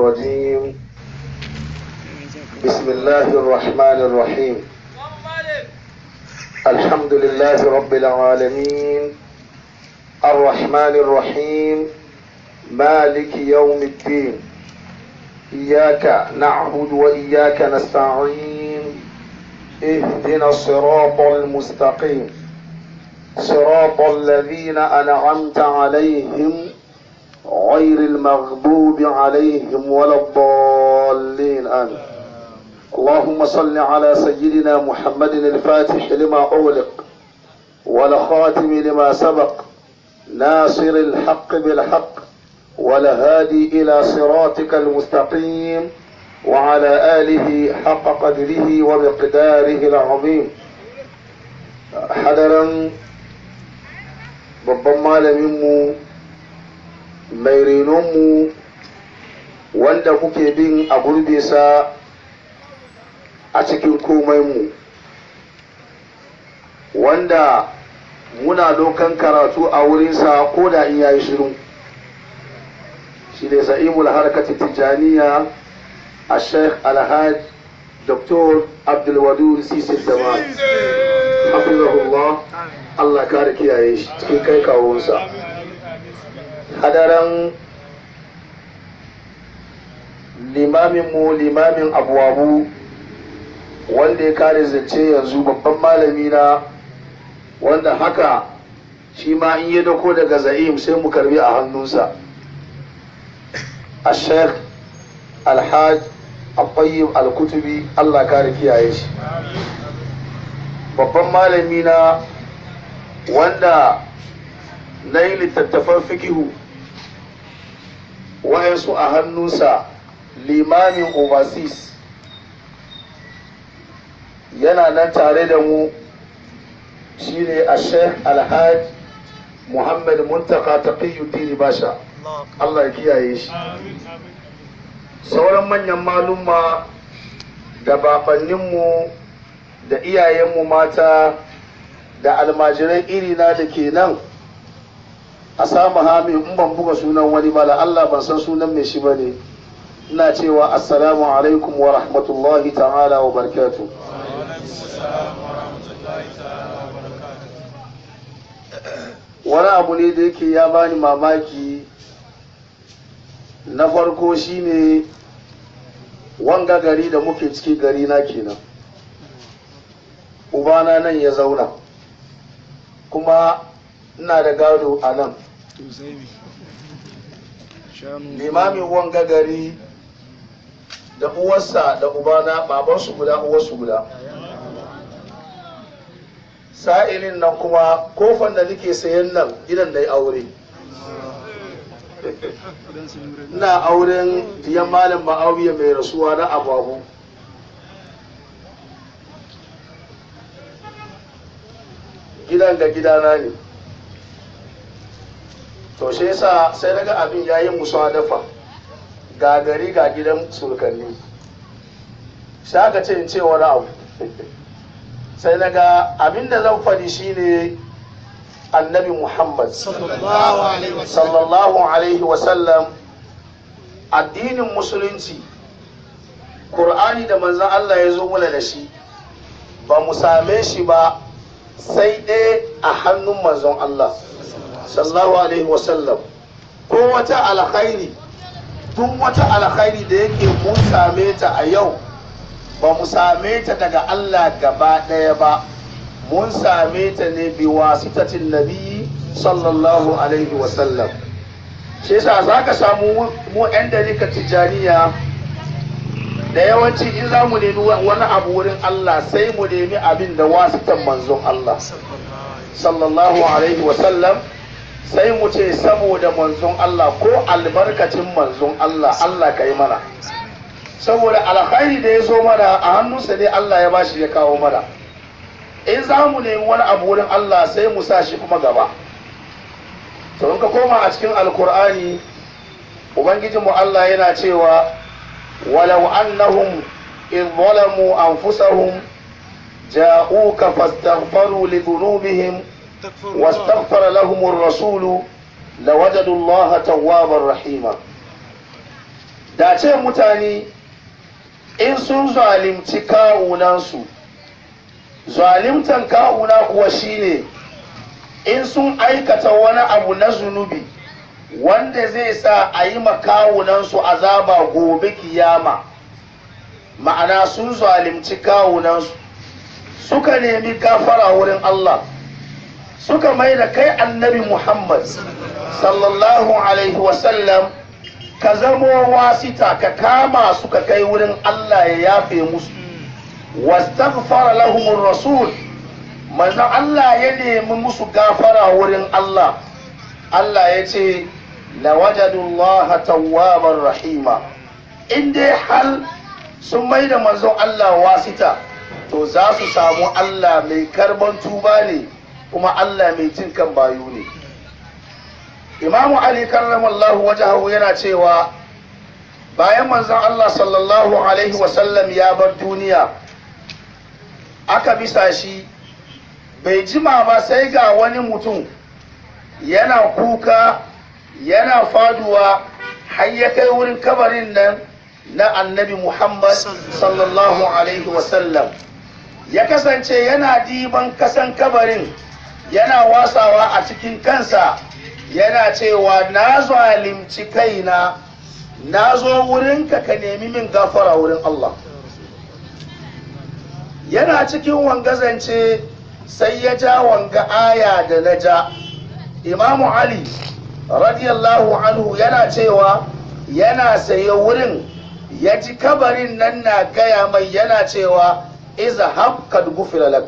الرجيم بسم الله الرحمن الرحيم الحمد لله رب العالمين الرحمن الرحيم مالك يوم الدين إياك نعبد وإياك نستعين اهدنا الصراط المستقيم صراط الذين أنعمت عليهم غير المغضوب عليهم ولا الضالين آمين اللهم صل على سيدنا محمد الفاتح لما أغلق والخاتم لما سبق ناصر الحق بالحق والهادي إلى صراطك المستقيم وعلى آله حق قدره ومقداره العظيم حضرا babban malaminmu mai renonmu wanda muke bin a gurbesa a cikin komai wanda muna dokan karatu a wurinsa ko da in yayi shiru shi ne sa'imul harkati tijaniya a sheikh alhaj dr abdulwadud sisi zaman hafizahullah allah kare kiyaye shi cikin kai kawunsa hadaran limaminmu limamin abuwabu wanda ya kare zance yanzu babban malami na wanda haka shi ma in yi dako daga za'im sai mu karbi a hannunsa a sheikh alhaj abayyib alkutubi allah kare kiyaye shi babban malami na wanda na yi littattafan fikihu wayansu a hannunsa limamin overseas yana nan tare da mu shine a sheikh alhaj muhammad muntaka taqiyuddin basha allah ya kiyaye shi sauran manyan malumma da babanninmu da iyayenmu mata da almajiran irina da ke nan a samu hami in ban buga sunan wani ba Allah ban san sunan mai shi ba ne ina cewa assalamu alaikum wa rahmatullahi ta'ala wa barkatu wani abu ne da yake ya bani mamaki na farko shine wanga gari da muke ciki gari na kenan ubana nan ya zauna kuma ina da gado a nan limamin wanga gari da uwarsa da ubana babansu guda uwarsu guda sa'ilin nan kuma kofan da nake sayan nan gidan da ya aure ina auren diyan malam ma'auya mai rasuwa na ababu gidan ga gidana ne to shi yasa sai daga abin ya yi musu dafa ga gari ga gidan surkanni sai aka ce in ce wani abu sai daga abin da zan faɗi shine annabi muhammad sallallahu alaihi wasallam addinin musulunci ƙur'ani da manzan allah ya zo mula da shi ba mu same shi ba sai ɗaya a hannun manzon Allah sallallahu alaihi wasallam ko wata alkhairi duk wata alkhairi da yake mun same ta a yau ba mu same ta daga Allah gaba ɗaya ba mun same ta ne bi wasitatin nabi sallallahu alaihi wasallam shi yasa za ka samu mu 'yan dalika tijaniya da yawanci in za mu nemi wani abu wurin Allah sai mu nemi abin da wasitan manzon Allah sallallahu alaihi wasallam sai mu ce saboda manzon Allah ko albarkacin manzon Allah Allah ka yi mana saboda alkhairi da ya zo mana a hannunsa ne Allah ya bashi ya kawo mana in za mu nemi wani abu wurin Allah sai mu sa shi kuma gaba to in ka koma a cikin alkur'ani ubangijinmu Allah yana cewa ولو أنهم إذ ظلموا أنفسهم جاءوك فاستغفروا لذنوبهم واستغفر لهم الرسول لوجدوا الله توابا رحيما da ce mutane in sun zalimci kawunansu zalimtan kawuna kuwa shine in sun aikata wani abu na zunubi wanda zai sa a yi makawunansu azaba gobe kiyama ma'ana sun zalimci kawunansu suka nemi gafara wurin Allah suka mai da kai annabi Muhammad sallallahu alaihi wasallam ka zamo wasita ka kama suka kai wurin Allah ya yafe musu wastaghfara lahumur rasul manzon Allah ya nemi musu gafara wurin Allah Allah ya ce lawajadullaha tawwabar rahima in dai hal sun mai da manzon Allah wasita to za su samu Allah mai karban tuba ne kuma Allah mai jin kan bayu ne imamu ali karramallahu wajahu yana cewa bayan manzon Allah sallallahu alaihi wasallam ya bar duniya aka bisa shi bai jima ba sai ga wani mutum yana kuka yana faduwa har ya kai wurin kabarin nan na annabi muhammad sallallahu alaihi wasallam ya kasance yana diban kasan kabarin yana wasawa a cikin kansa yana cewa na zalimci kaina na zo wurinka ka nemi min gafara wurin Allah yana cikin wangazance sai ya ja wanga aya da na ja imamu ali radiyallahu anhu yana cewa yana saye wurin ya ji kabarin nan na gaya mai yana cewa iza kad gufira lak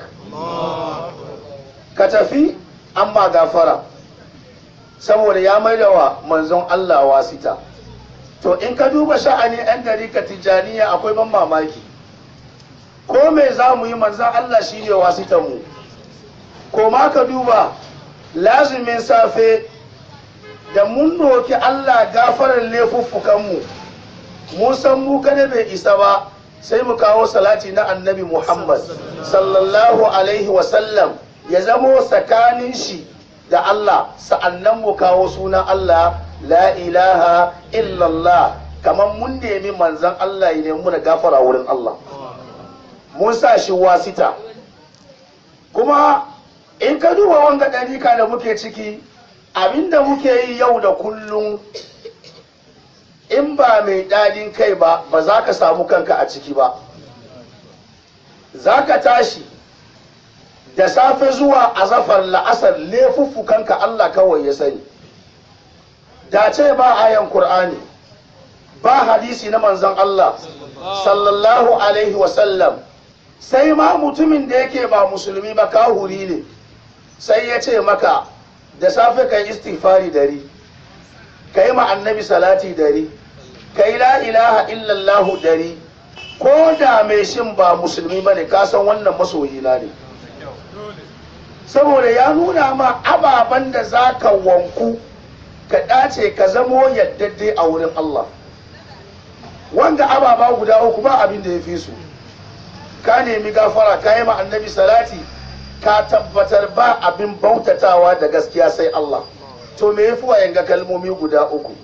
ka tafi amma gafara saboda ya maida wa manzon Allah wasita to in ka duba sha'ani yan dariƙa tijjaniya akwai ban mamaki ko me za mu yi manzon Allah shi ne wasitan mu ko ma ka duba lazumin safe da mun doki Allah gafarar laifuffukanmu mun san mu kada bai isa ba sai mu kawo salati na annabi Muhammad sallallahu alaihi wasallam ya zamo tsakanin shi da Allah sa'annan mu kawo sunan Allah la ilaha illallah kamar mun nemi manzan Allah ya nemi da gafara wurin Allah mun sa shi wasita kuma in ka duba wanga ɗarika da muke ciki abinda muke yi yau da kullum in ba mai ɗadin kai ba ba za ka samu kanka a ciki ba za ka tashi da safe zuwa azafar la'asar laifuffukanka Allah kawai ya sani da ce ba ayan Kur'ani ba hadisi na manzon Allah sallallahu alaihi wasallam sai ma mutumin da yake ba musulmi ba kahuri ne sai ya ce maka da safe ka yi istighfari dari ka yi ma annabi salati dari ka yi la ilaha illallahu dari ko da mai shin ba musulmi ba ne kasan wannan masoyina ne saboda ya nuna ma ababen da za ka wanku ka ɗace ka zamo yaddade a wurin Allah wanga ababa guda uku ba abin da ya fi su ka nemi gafara ka yi ma annabi salati ka tabbatar ba abin bautatawa da gaskiya sai Allah to me yafi wa yanga kalmomi guda uku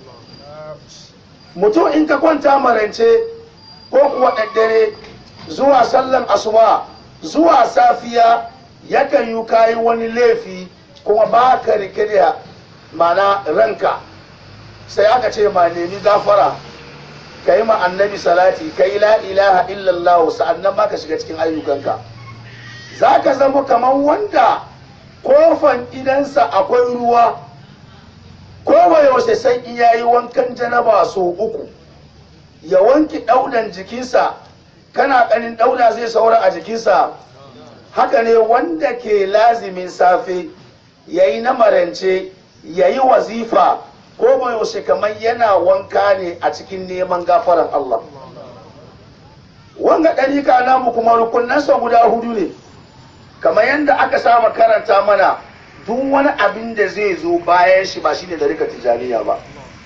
mutum in ka kwanta marance ko kuwa daddare zuwa sallan asuba zuwa safiya yakan yi kayi wani laifi kuma ba ka rike da mana ranka sai aka ce ma nemi gafara ka yi ma annabi salati ka yi la ilaha illallah sa'annan ma ka shiga cikin ayyukanka za ka zama kamar wanda kofan idansa akwai ruwa ko yaushe sai in yayi wankan janaba so uku ya wanki daudan jikinsa kana ganin dauda zai saura a jikinsa haka ne wanda ke lazimin safe yayi na marance yayi wazifa ko yaushe kamar yana wanka ne a cikin neman gafaran Allah wanga ɗarika namu kuma rukunansa guda hudu ne kamar yadda aka saba karanta mana duk wani abin da zai zo bayan shi ba shine ɗarika tijaniya ba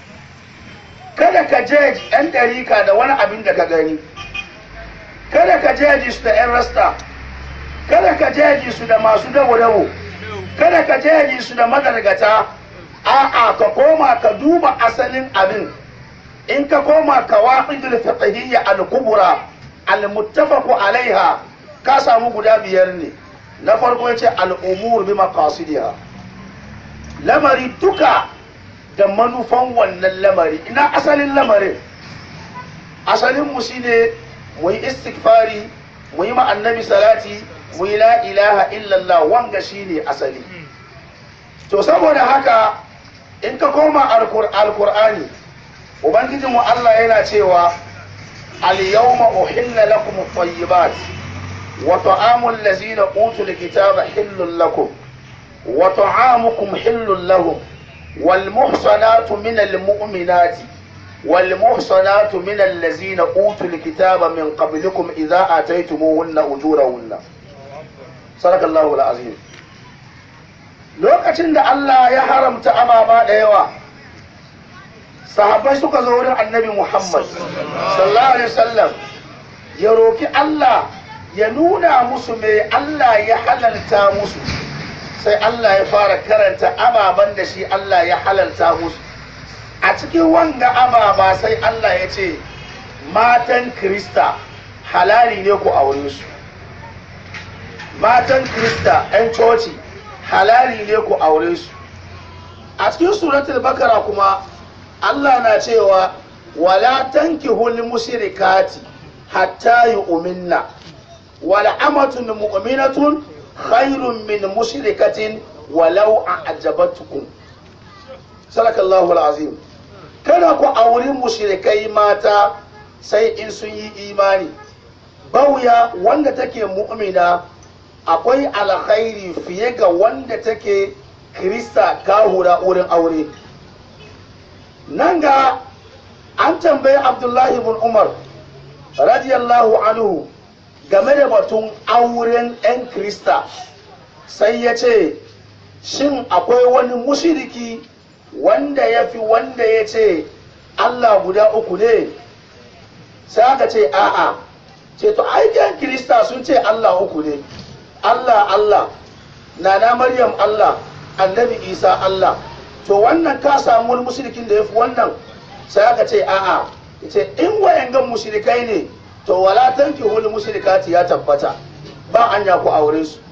kada ka je ɗan ɗarika da wani abin da ka gani kada ka jeji su da 'yan rasta kada ka jeji su da masu dabo-dabo kada ka jeji su da madargata a'a ka koma ka duba asalin abin in ka koma kawa'idul fiqhiyya al-kubra al-muttafaq alaiha ka samu guda biyar ne na farko yace al-umur bi maqasidiha lamari duka da manufan wannan lamari ina asalin lamarin asalin mu shine mu yi istighfari mu yi ma annabi salati mu yi la ilaha illallah wanga shine asali to saboda haka in ka koma alkur'ani ubangijinmu Allah yana cewa al-yawma uhilla lakum at-tayyibat wa ta'amul ladzina utul kitaba hillun lakum wa ta'amukum hillun lahum wal muhsanatu minal mu'minati wal muhsanatu minal ladzina utul kitaba min qablikum idza ataytumuhunna ujurahunna sadakallahu al-azim lokacin da Allah ya haramta ababa da yawa sahabbai suka zo wurin annabi Muhammad sallallahu alaihi wasallam ya roki Allah ya nuna musu me Allah ya halalta musu sai Allah ya fara karanta ababan da shi Allah ya halalta musu a cikin wanga ababa sai Allah ya ce matan Krista halali ne ku aure su matan Krista 'yan coci halali ne ku aure su a cikin suratul bakara kuma Allah na cewa wala tankihul mushrikati hatta yu'minna wala amatun mu'minatun khairun min mushrikatin walau a'jabatkum sadakallahu alazim kada ku auri mushrikai mata sai in sun yi imani bauya wanda take mu'mina akwai alkhairi fiye ga wanda take krista kahura wurin aure nan ga an tambayi abdullahi bin umar radiyallahu anhu game da batun auren 'yan krista sai ya ce shin akwai wani mushiriki wanda ya fi wanda ya ce allah guda uku ne sai aka ce a'a ce to aikin krista sun ce allah uku ne Allah Allah nana Maryam Allah annabi Isa Allah to wannan ka samu wani mushrikin da yafi wannan sai aka ce a'a yace in wayangan mushrikai ne to wala tankihul mushrikati ya tabbata ba anya ku aure su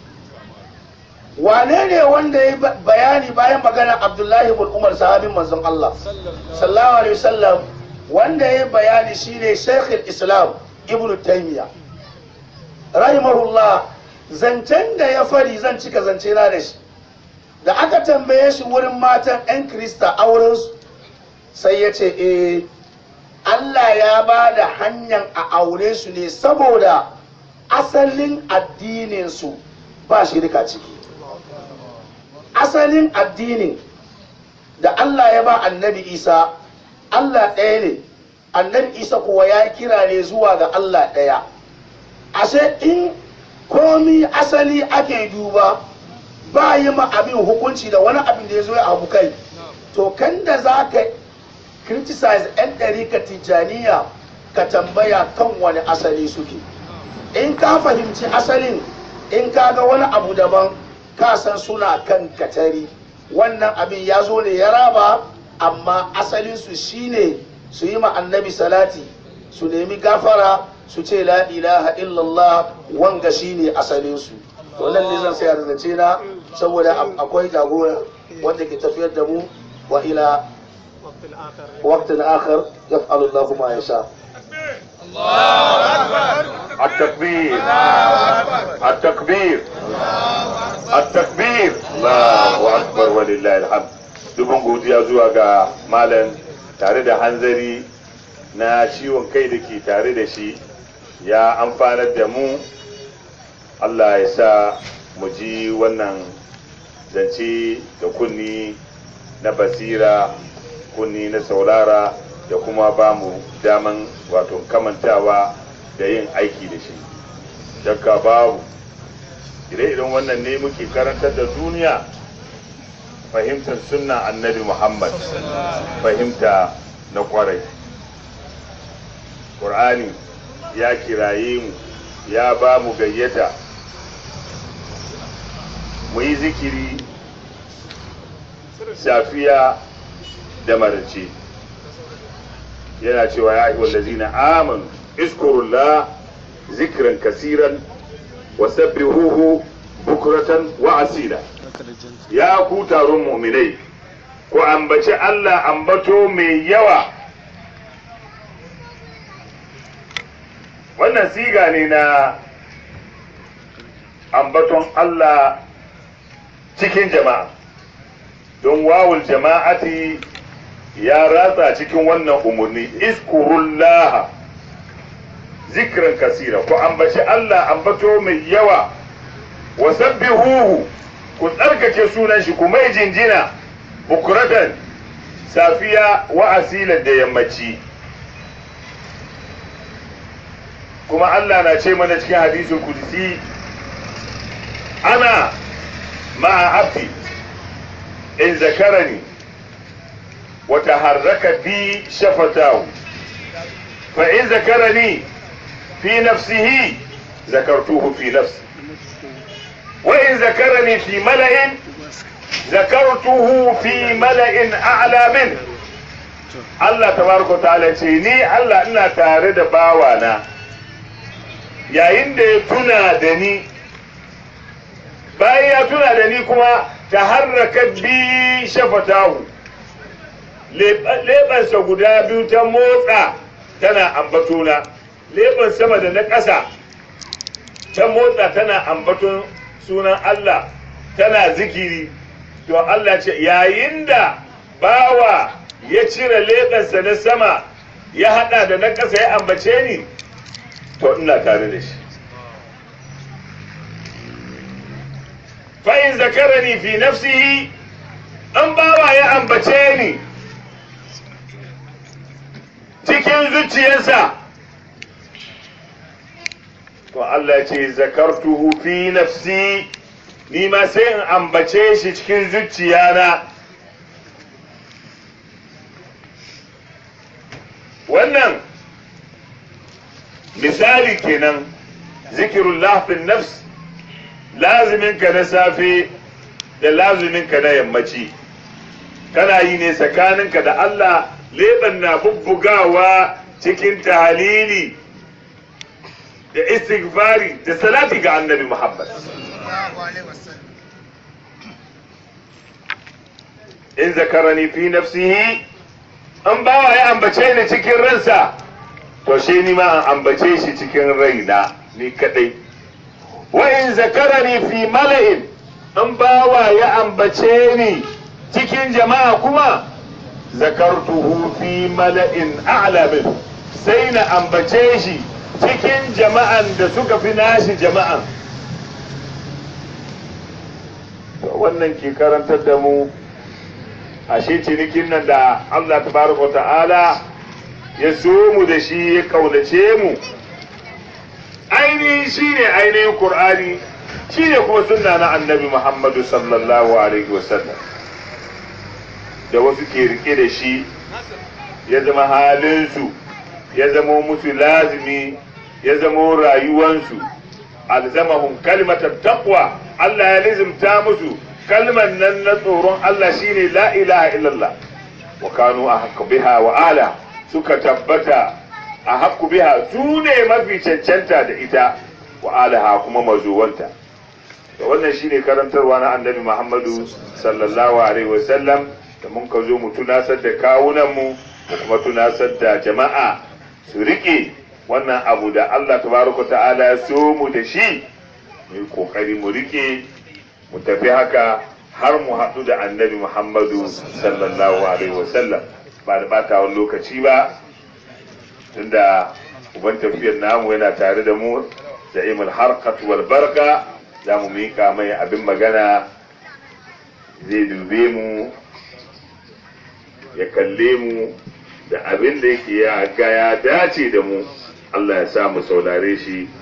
wane ne wanda ya bayani bayan magana Abdullahi ibn Umar sahabin manzon Allah sallallahu alaihi wasallam wanda ya bayani shine Sheikh islam Ibn Taymiyyah rahimahullah zancen da ya fari zan cika zance na da shi da aka tambaye shi wurin matan 'yan krista aurensu sai ya ce eh Allah ya ba da hanyar a aure su ne saboda asalin addininsu ba shirka ciki asalin addinin da Allah ya ba annabi isa Allah ɗaya ne annabi isa kuwa ya kira ne zuwa ga Allah ɗaya ashe in komi asali ake duba ba yi ma abin hukunci da wani abin da ya zo ya abu kai to kan da za ka criticize 'yan ɗarika tijjaniya ka tambaya kan wani asali suke in ka fahimci asalin in ka ga wani abu daban ka san suna kan katari wannan abin ya zo ne ya raba amma asalinsu shine su yi ma annabi salati su nemi gafara su ce la ilaha illallah wanga shine asalinsu to nan ne zan sayar da na saboda akwai jagora wanda ke tafiyar da mu wa ila waqtin akhar yaf'alu Allahu ma yasha التكبير التكبير التكبير الله اكبر ولله الحمد dubin godiya zuwa ga malam tare da hanzari na ciwon kai da ke tare da shi ya amfanar da mu Allah ya sa mu ji wannan zance da kunni na basira kunni na saurara da kuma ba mu daman wato kamantawa da yin aiki da shi shakka babu ire-iren wannan ne muke karantar da duniya fahimtar sunna annabi muhammad fahimta na kwarai ƙur'ani ya kiraye mu ya ba mu gayyata mu yi zikiri safiya da marace yana cewa ya ayyuhal ladzina amanu izkurullah zikran kasiran wa sabbihuhu bukratan wa asila ya ku taron mu'minai ku ambaci Allah ambato mai yawa wannan siga ne na ambaton Allah cikin jama'a don wawul jama'ati ya ratsa cikin wannan umarni iskurullaha zikran kasira ku ambaci Allah ambato mai yawa wa sabbihuhu ku tsarkake sunan shi ku mai jinjina bukuratan safiya wa asilan da yammaci kuma Allah na ce mana cikin hadisul kudusi ana ma'a abdi in zakarani wa taharraka bi shafatahu fa in zakarani fi nafsihi zakartuhu fi nafsi wa in zakarani fi mala'in zakartuhu fi mala'in a'la min Allah tabaraka ta'ala ce ni Allah ina tare da bawana yayin da ya tuna da ni bayan ya tuna da ni kuma ta harraka bi shafatahu leɓansa guda biyu ta motsa tana ambatona leɓen sama da na ƙasa ta motsa tana ambaton sunan Allah tana zikiri to Allah ce yayin da bawa ya cire leɓensa na sama ya haɗa da na ƙasa ya ambace ni to ina tare da shi fa'in zakarani fi nafsihi an bawa ya ambace ni cikin zuciyarsa to Allah ce zakartuhu fi nafsi ni ma sai in ambace shi cikin zuciyana wannan misali kenan zikirullah fi nafs laziminka na safe da laziminka na yammaci kana yi ne tsakaninka da Allah leban na bubbugawa cikin tahalili da istighfari da salati ga annabi Muhammad in zakarani fi nafsihi an bawa ya ambace ni cikin ransa to shi ni ma an ambace shi cikin raina ni kadai wa in zakarani fi mala'in an bawa ya ambace ni cikin jama'a kuma zakartuhu fi mala'in a'la min sai na ambace shi cikin jama'an da suka fi nashi jama'an wannan ke karantar da mu ashe cinikin nan da Allah tabaraka ta'ala ya so mu da shi ya kaunace mu ainihin shi ne ainihin Kur'ani shi ne kuma sunna na annabi Muhammadu sallallahu alaihi wasallam da wasu ke rike da shi ya zama halinsu ya zama musu lazimi ya zama rayuwansu alzamahum kalimatar taqwa Allah ya lizimta musu kalman nan na tsoron Allah shine la ilaha illallah wa kanu ahqqu biha wa ala suka tabbata a haƙƙu biha su ne mafi cancanta da ita wa alaha kuma mazuwanta da wannan shine karantarwa na annabi Muhammadu sallallahu alaihi wasallam da mun ka zo mu tunasar da kawunan mu mu kuma tunasar da jama'a su rike wannan abu da Allah tabaraka ta'ala ya so mu da shi mu yi kokari mu rike mu tafi haka har mu haɗu da annabi Muhammadu sallallahu alaihi wasallam ba da bata wani lokaci ba tunda uban tafiyar namu yana tare da mu da imul harkat wal barka za mu mika mai abin magana zai dube mu ya kalle mu da abin da yake ya ga ya dace da mu Allah ya sa mu saurare shi